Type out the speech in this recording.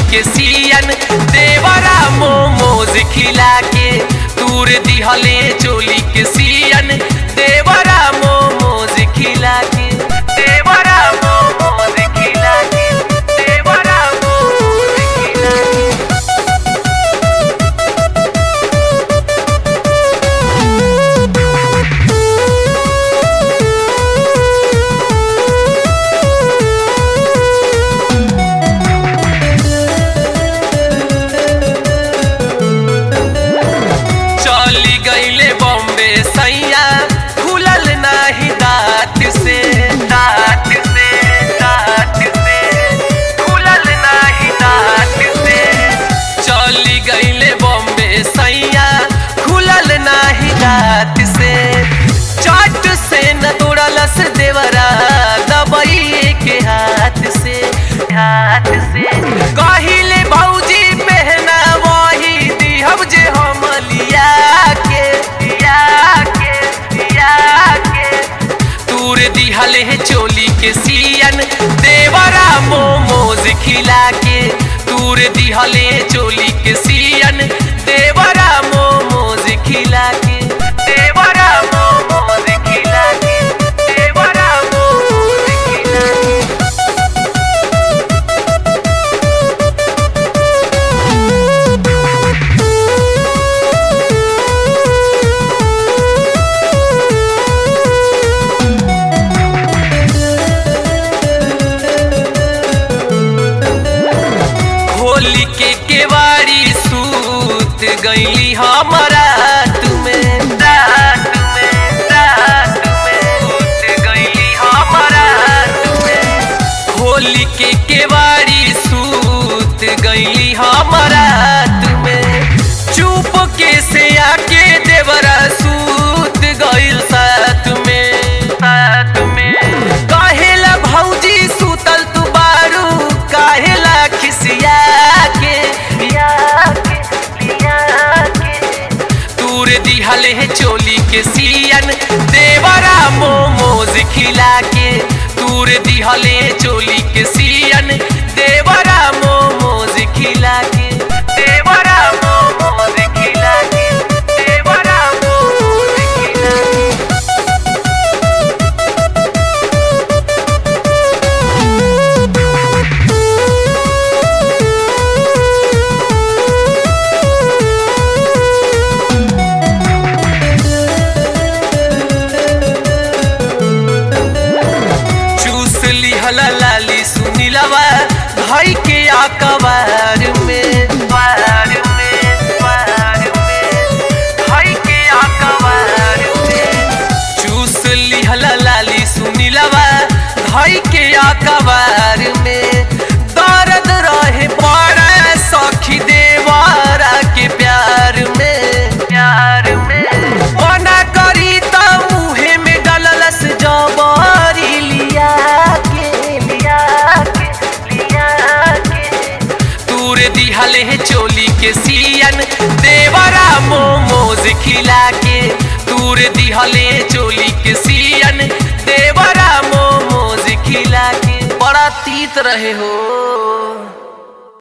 के सियन देवरा मोमोज खिला के तूर दिहले चोली के सियन देवरा मोमोज खिला के देवरा मोमोज खिला के देवरा मोमोज खिला के चली गईले बॉम्बे सैया खुलल नाही दांत से दांत से दांत से खुलल नाही दांत से चली गईले बॉम्बे सैया खुलल नाही दांत से चट से न तोड़लस देवरा दबई के हाथ से हाथ से कहिले भौजी पहना वही दिहब जे हम लिया के लिया के लिया के तूर दिहले चोली के सियन देवरा मोमोज खिला के तूर दिहले चोली के सियन देवरा मोमोज खिला के देवरा मोमोज खिला के देवरा मोमोज खिला के होली के केवाड़ी सूत गईली हमारा तुम्हें रात में रात में सूत गईली हमारा तुम्हें होली के केवाड़ी सूत गईली हमारा तुम्हें चुप के से आके देवरा सूत गईल साथ में साथ में काहेला भौजी सुतल तू बारू काहेला खिसिया के लिया के लिया के तूर दिहले चोली के सियन देवरा मोमोज खिला के तूर दिहले चोली के सियन देवरा मोमोज खिला के देवरा मोमोज खिला के देवरा मोमोज खिला के चूस लिहला लाली सुनीलवा भाई के आकबार में बार में बार में भाई के आकबार में चूस लिहला लाली सुनीलवा भाई के आकबार में दर्द रहे बड़ा सखी देवारा के प्यार में प्यार में मना करी त मुहे में डललस जबरी लिया के लिया के लिया के तूर दिहले चोली के सियन देवरा मोमोज खिला के तूर दिहले चोली के सियन देवरा मोमोज खिला के बड़ा तीत रहे हो